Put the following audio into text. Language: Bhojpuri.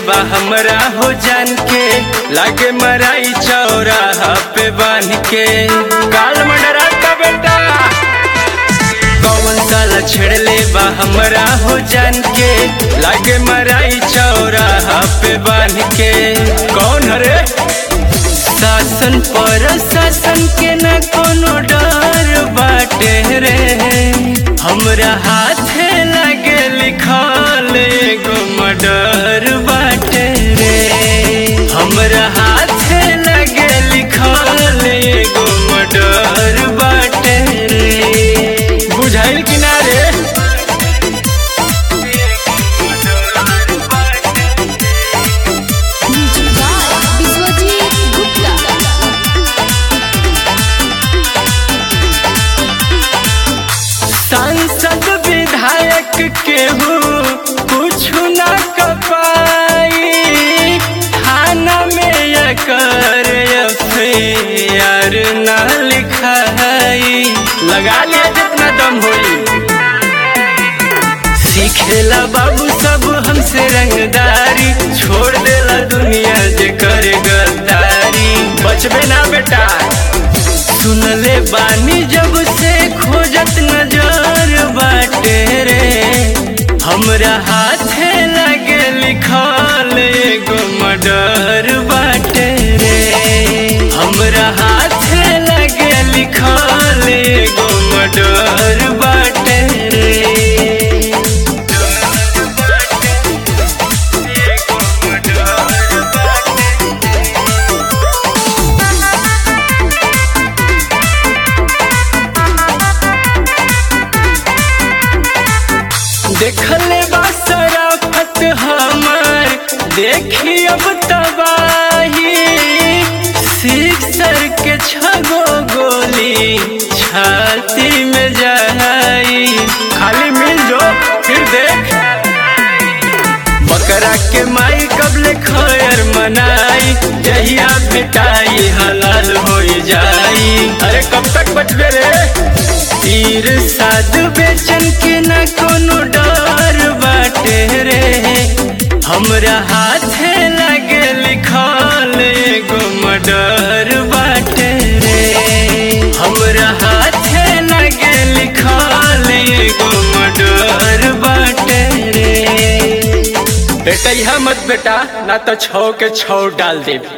बा हमरा हो जान के लागे मराई चौराहा पे बांध के काल मंडरा का बेटा कौन साला छेड़ले बा हमरा हो जान के लागे मराई चौराहा पे बांध के कौन हरे शासन पर शासन के न कोनो डर बाटे रे हमरा हाथे लगे लिखल एगो मर्डर बाटे रे हमरा हाथे लगे लिखल एगो मर्डर बाटे रे बुझाइल कि ना रे म्यूजिक बाय विश्वजीत गुप्ता सांसद विधायक केहू कुछ न कपाई थाना में एकर एफआईआर न लिखाई लगा लिया जितना दम होई सीखेला बाबू सब हमसे रंगदारी छोड़ देला दुनिया जे करे गद्दारी बचबे ना बेटा सुनले बानी जब से खोजत नजर बाटे रे हमरा हाथे लगे लिखल एगो मर्डर बाटे रे हमरा हाथे लगे लिखल एगो मर्डर बाटे रे देखले बा शराफत हमार देखी अब तबाही सिक्सर के छगो गोली छाती में जाई खाली मिल जो फिर देख बकरा के माई कबले खैर मनाई जहिया पिटाई हलाल हो जाई अरे कब तक बचबे रे तीर साध बेचन के न कोनो डर बाटे रे हमरा हाथे लगे लिखल एगो मर्डर बाटे रे हमरा हाथे लगे लिखल एगो मर्डर बाटे रे बेटा यह मत बेटा ना तो छौ के छौ डाल दे